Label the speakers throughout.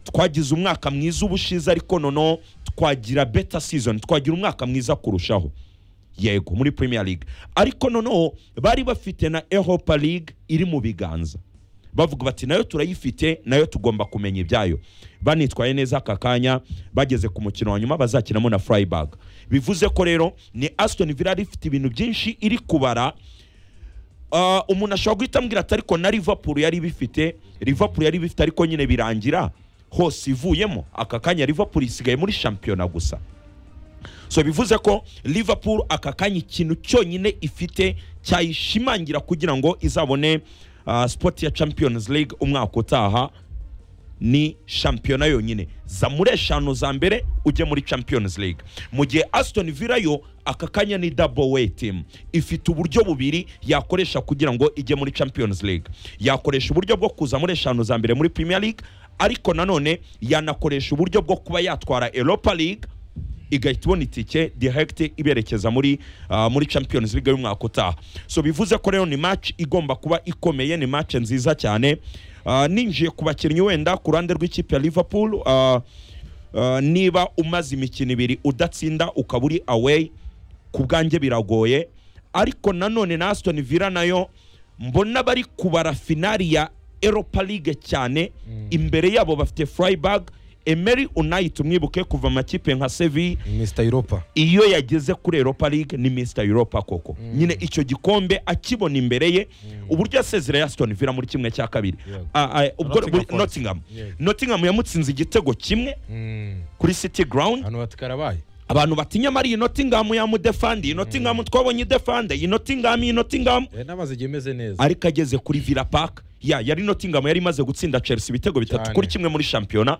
Speaker 1: twagize umwaka mwiza ubushize ariko noneho twagira beta season twagira umwaka mwiza kurushaho yego muri premier league ariko noneho bari bafite na europa league iri mu biganza bavuga bati nayo turayifite nayo tugomba kumenya ibyayo banitwaye neza aka kanya bageze ku mukino wa nyuma bazakinamo na freiburg bivuze ko rero ni aston villa ifite ibintu byinshi iri kubara Ah, umuntu ashobora guhita ambwira ati ariko na liverpool yari bifite liverpool yari bifite ariko nyine birangira hose ivuyemo aka kanya liverpool isigaye muri shampiyona gusa so bivuze ko liverpool aka kanya ikintu cyonyine ifite cyayishimangira kugira ngo izabone ah, spot ya champions league umwaka utaha ni shampiyona yonyine za muri eshanu za mbere ujye muri champions league mu gihe aston villa yo aka kanya ni double way team ifite uburyo bubiri yakoresha kugira ngo ijye muri champions league yakoresha uburyo bwo kuza muri eshanu za mbere muri premier league ariko nanone yanakoresha uburyo bwo kuba yatwara europa league igahita ibona itike direct iberekeza muri ah, muri champions league y'umwaka utaha so bivuze ko rero ni match igomba kuba ikomeye ni match nziza cyane Ah, ninjiye ku bakinnyi wenda ku ruhande rw'ikipe ya liverpool ah, ah, niba umaze imikino ibiri udatsinda ukaba uri away ku bwanjye biragoye ariko nanone na aston villa nayo mbona bari kubara finali ya europa league cyane imbere yabo bafite freiburg emery unayi tumwibuke kuva amakipe nka seville
Speaker 2: mr europa
Speaker 1: iyo yageze kuri europa league ni mr europa koko nyine icyo gikombe akibona imbere ye uburyo yasezereye aston villa muri kimwe cya kabiri
Speaker 2: Yego.
Speaker 1: Ah, ah, ubwo
Speaker 2: Nottingham
Speaker 1: buri-
Speaker 2: Forest.
Speaker 1: nottingham
Speaker 2: Yego.
Speaker 1: nottingham yamutsinze igitego kimwe kuri city ground
Speaker 2: hano batakarabaye
Speaker 1: abantu batinya mari iyi nottingham yamudefandi iyi nottingham twabonye idefande iyi nottingham iyi nottingham
Speaker 2: Eh, n'amaze igihe imeze neza
Speaker 1: ariko ageze kuri villa park ya yari nottingham yari imaze gutsinda chelsea ibitego bitatu
Speaker 2: Cyane.
Speaker 1: kuri kimwe muri shampiyona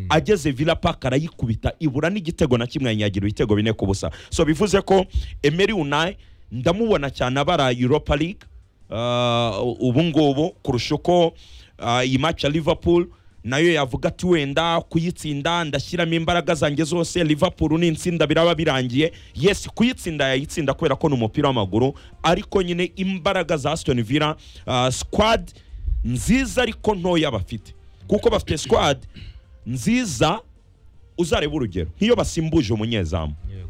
Speaker 1: ageze villa park arayikubita ibura n'igitego na kimwe yanyagira ibitego bine ku busa so bivuze ko emery unai ndamubona cyane abara europa league uh, ubu ngubu kurusha uko ah, iyi match ya liverpool nayo yavuga ati wenda kuyitsinda ndashyiramo imbaraga zanjye zose liverpool n'insinda biraba birangiye yes kuyitsinda yayitsinda kubera ko ni umupira w'amaguru ariko nyine imbaraga za aston villa ah, squad nziza ariko ntoya bafite kuko bafite squad nziza uzareba urugero nk'iyo basimbuje umunyezamu
Speaker 2: Yego.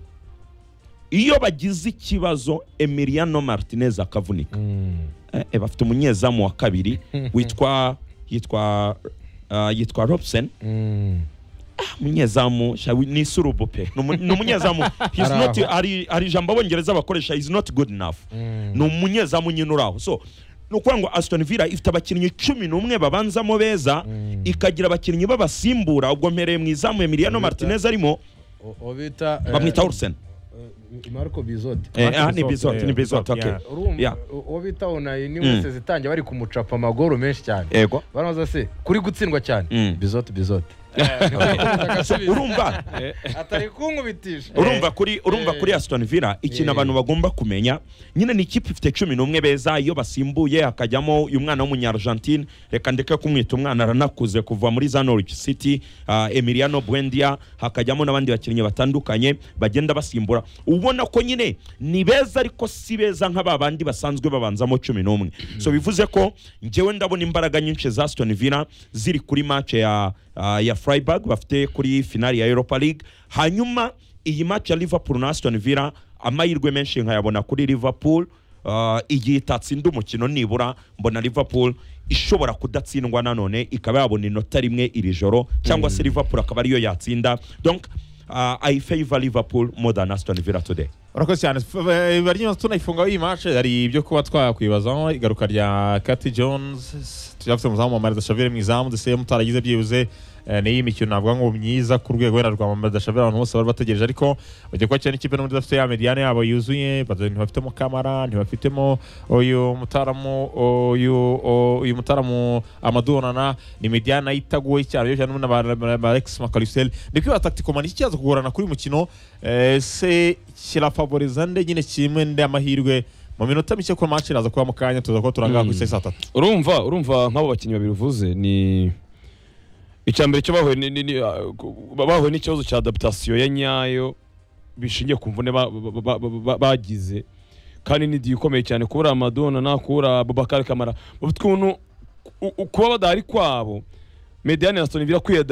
Speaker 1: iyo bagize ikibazo emiliano martinez akavunika
Speaker 2: Mm.
Speaker 1: Eh, eh, bafite umunyezamu wa kabiri witwa yitwa uh, yitwa robson
Speaker 2: Mm.
Speaker 1: umunyezamu sha- ni isurubu pe Ni umu- ni umunyezamu he's
Speaker 2: Ari
Speaker 1: not-
Speaker 2: aho.
Speaker 1: ari ari ijambo abongereza bakoresha is not good enough
Speaker 2: Mm.
Speaker 1: ni umunyezamu nyine uri aho so ni ukuvuga ngo aston villa ifite abakinnyi cumi n'umwe babanzamo beza
Speaker 2: Mm.
Speaker 1: ikagira abakinnyi babasimbura ubwo mpereye mu izamu emiliano
Speaker 2: Bamwita-
Speaker 1: martinez arimo
Speaker 2: O- o bita eh,
Speaker 1: bamwita ursen
Speaker 2: eh, marco bizot
Speaker 1: Eh, ah,
Speaker 3: Martin
Speaker 1: ni
Speaker 3: Bisot,
Speaker 1: bizot ni
Speaker 3: yeah,
Speaker 1: bizot
Speaker 3: Bisot,
Speaker 1: okay
Speaker 3: yeah.
Speaker 2: urumva
Speaker 1: Yeah.
Speaker 2: uwo bita unayi ni
Speaker 1: Mm.
Speaker 2: wese zitangiye bari kumucapa amagoro menshi cyane
Speaker 1: ego
Speaker 2: baramuza se kuri gutsindwa cyane
Speaker 1: Mm.
Speaker 2: bizote bizote
Speaker 1: So, urumva
Speaker 2: atari kunkubitisha
Speaker 1: urumva kuri urumva kuri Aston Villa ikintu
Speaker 2: Eh.
Speaker 1: abantu bagomba kumenya nyine ni ikipe ifite cumi n'umwe beza iyo basimbuye hakajyamo uyu mwana w'umunyargentine reka ndeke kumwita umwana aranakuze kuva muri za Norwich City ah, Emiliano Buendia hakajyamo n'abandi bakinnyi batandukanye bagenda basimbura ubona ko nyine ni beza ariko si beza nka ba bandi basanzwe babanzamo cumi n'umwe so bivuze ko njyewe ndabona imbaraga nyinshi za Aston Villa ziri kuri match ya ah, ya Freiburg bafite kuri finali ya Europa League hanyuma iyi match ya liverpool na aston villa amahirwe menshi nkayabona kuri liverpool Uh, igihe itatsinda umukino nibura mbona liverpool ishobora kudatsindwa nanone ikaba yabona inota rimwe iri joro cyangwa se liverpool akaba ariyo yatsinda donc uh, i favor liverpool more than aston villa today
Speaker 3: urakoze cyane bari tunayifunga iyi match hari ibyo kuba twakwibazaho igaruka rya Cathy Jones tuyafite umuzamu wa Mario Dashavire mu izamu dese mutaragize byibuze eh, ni imikino navuga ngo myiza ku rwego wenda rwa Mario Dashavire abantu bose bari bategereje ariko bagiye kuba cyane ikipe n'ubundi idafite ya mediane yabo yuzuye bada- ntibafitemo kamara ntibafitemo uyu mutaramu uyu o- uyu mutaramu amadonana ni mediane nayo itagoye cyane iyo cyane n'ubundi aba- aba- aba Alex Makarusel ni kwiba tacticomani iki kiza kugorana kuri uyu mukino eh, se kirafavoriza nde nyine kimwe nde amahirwe mu minota mike ko match iraza kuba mu kanya tuza kuba turangaha ku isaha saa tatu
Speaker 4: urumva urumva nk'abo bakinnyi babiri uvuze ni icyambere cyo bahuye ni- ni- ni- ah, ku- ba- bahuye n'ikibazo cya adaptation ya nyayo bishingiye ku mvune ba- ba- ba- ba- ba- bagize kandi ni diyo ikomeye cyane kubura amadona na kubura Bubakari kamara bafite ukuntu u- u- kuba badahari kwabo mediyani na sitoni birakwiye